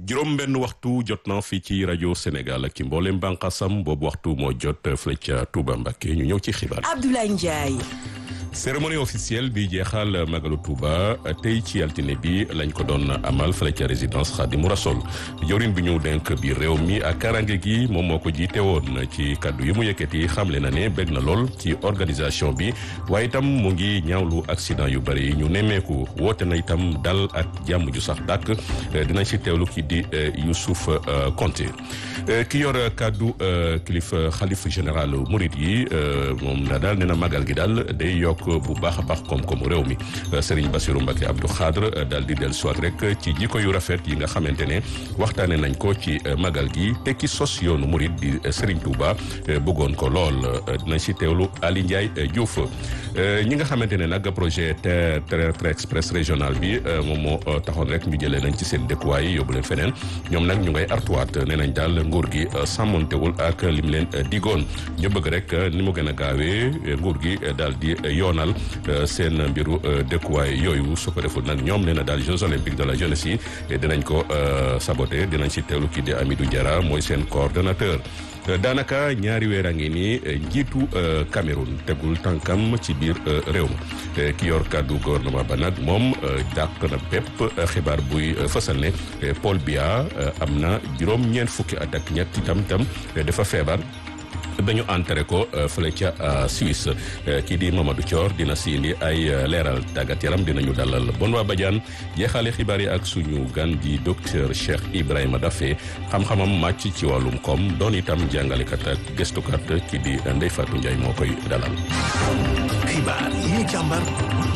juróom benn waxtu jot na fii ci rajo Sénégal ak ci mboolem bànqaasam boobu waxtu moo jot fële ca Touba Mbacké ñu ñëw ci xibaar. Abdoulaye Ndiaye. cérémonie officielle bi jeexal magalu Touba tey ci altine bi lañ ko doon amal fële ca résidence Khadimou Rassoul jawrin bi ñu denk biir réew mi ak karange gi moom moo ko jiite woon ci kaddu yi mu yëkkati xamle na ne bég na lool ci organisation bi waaye itam mu ngi ñaawlu accident yu bëri yi ñu nemmeeku woote na itam dal ak jàmm ju sax dàkk dinañ si teewlu ki di Youssouf Konté ki yor kaddu kilifa xalif général Mouride yi moom na daal nee na magal gi daal day yokk bu baax a baax koom-koomu réew mi Serigne Bassirou Mbacké Abdou Khadre daal di dellu soit rek ci jikko yu rafet yi nga xamante ne waxtaane nañ ko ci magal gi te ki sos yoonu murid di Serigne Touba bëggoon ko lool dinañ si teewlu Ali Ndiaye Diouf ñi nga xamante ne nag projet train express régional bi moom moo taxoon rek ñu jëlee nañ ci seen dëkkuwaay yóbbu leen feneen ñoom nag ñu ngay artuwaat nee nañ daal nguur gi sàmmontewul ak lim leen digoon ñu bëgg rek ni mu gën a gaawee nguur gi daal di yoonal seen mbiru dëkkuwaay yooyu su ko deful nag ñoom nee na daal Jeux olympiques de la jeunesse yi dinañ ko saboté dinañ ci teewlu kii di Amidou Diarra mooy seen coordonnateur daanaka ñaari weer a ngi nii njiitu Cameroun tegul tànkam ci biir réew ma ki yor kàddu gouvernement ba nag moom dàq na bépp xibaar buy fësal ne Paul Biya am na juróom ñeent fukki at ak ñett itam tam dafa feebar ba ñu enterré ko fële ca Suisse kii di Mamadou Thior dina si indi ay leeral tàggat yaram dinañu dalal bon waa Badiane jeexale xibaar yi ak suñu gan di docteur Cheikh Ibrahima Daffé xam-xamam màcc ci wàllum koom doon itam jàngalekat ak gëstukat kii di Ndeye Fatou Ndiaye moo koy dalal. xibaar yi ñu càmbar